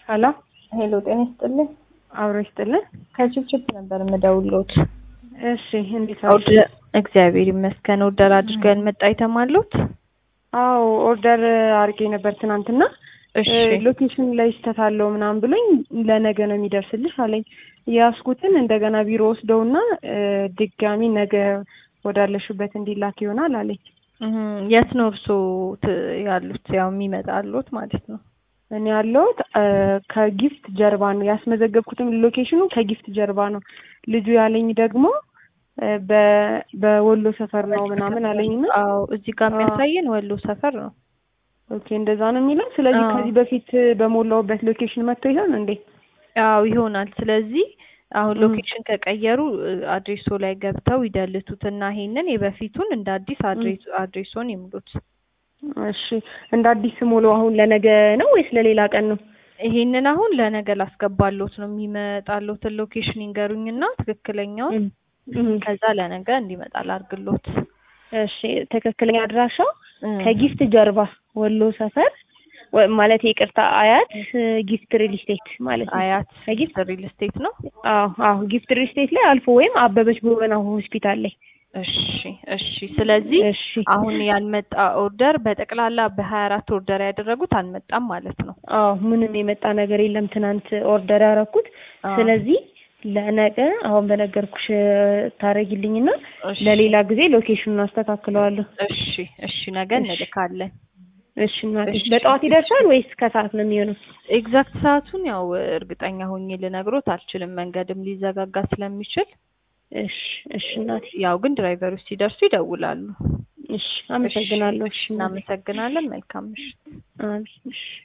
ሀሎ ሄሎ ጤና ይስጥልኝ። አብሮ ይስጥልን። ከችፕችፕ ነበር የምደውልዎት። እሺ እንዴት አሉ? ኦርደር እግዚአብሔር ይመስገን። ኦርደር አድርገን መጣ አይተማሉት? አዎ ኦርደር አድርጌ ነበር ትናንትና። እሺ ሎኬሽን ላይ ስህተት አለው ምናምን ብሎኝ ለነገ ነው የሚደርስልሽ አለኝ። የያዝኩትን እንደገና ቢሮ ወስደውና ድጋሚ ነገ ወዳለሽበት እንዲላክ ይሆናል አለኝ። እህ፣ የት ነው እርስዎ ት- ያሉት? ያው የሚመጣሉት ማለት ነው። እኔ ያለሁት ከጊፍት ጀርባ ነው ያስመዘገብኩትም ሎኬሽኑ ከጊፍት ጀርባ ነው። ልጁ ያለኝ ደግሞ በ- በወሎ ሰፈር ነው ምናምን አለኝና አዎ እዚህ ጋር የሚያሳየን ወሎ ሰፈር ነው። ኦኬ እንደዛ ነው የሚለው። ስለዚህ አዎ። ከዚህ በፊት በሞላውበት ሎኬሽን መጥቶ ይሆን እንዴ? አዎ ይሆናል። ስለዚህ አሁን ም። ሎኬሽን ከቀየሩ አድሬሶ ላይ ገብተው ይደልቱትና ይሄንን የበፊቱን እንደ አዲስ አድሬስ አድሬሶን ይሙሉት። እሺ እንደ አዲስ ሞሎ አሁን ለነገ ነው ወይስ ለሌላ ቀን ነው? ይሄንን አሁን ለነገ ላስገባሎት ነው የሚመጣሎትን ሎኬሽን ይንገሩኝና ትክክለኛውን እም፣ እም። ከዛ ለነገ እንዲመጣ ላርግሎት። እሺ ትክክለኛ አድራሻው እም። ከጊፍት ጀርባ ወሎ ሰፈር ወ- ማለት ይቅርታ አያት ጊፍት ሪል ስቴት ማለት ነው። አያት ከጊፍት ሪል ስቴት ነው። አዎ አዎ ጊፍት ሪል ስቴት ላይ አልፎ ወይም አበበች ጎበና ሆስፒታል ላይ እሺ እሺ። ስለዚህ እሺ አሁን ያልመጣ ኦርደር በጠቅላላ በሀያ አራት ኦርደር ያደረጉት አልመጣም ማለት ነው። አዎ ምንም የመጣ ነገር የለም። ትናንት ኦርደር ያደረኩት አዎ። ስለዚህ ለነገ አሁን በነገርኩሽ ታረጊልኝና እሺ ለሌላ ጊዜ ሎኬሽኑን አስተካክለዋለሁ። እሺ እሺ። ነገ እሺ። እንልካለን። እሺ እናቴ እሺ። በጠዋት ይደርሳል ወይስ ከሰዓት ነው የሚሆነው? ኤግዛክት ሰዓቱን ያው እርግጠኛ ሆኜ ልነግሮት አልችልም፣ መንገድም ሊዘጋጋ ስለሚችል። እሺ እሺ እናቴ ያው ግን ድራይቨሮች ሲደርሱ ይደውላሉ። እሺ አመሰግናለሁ። እሺ፣ እናመሰግናለን። መልካም ምሽት። አሜን እሺ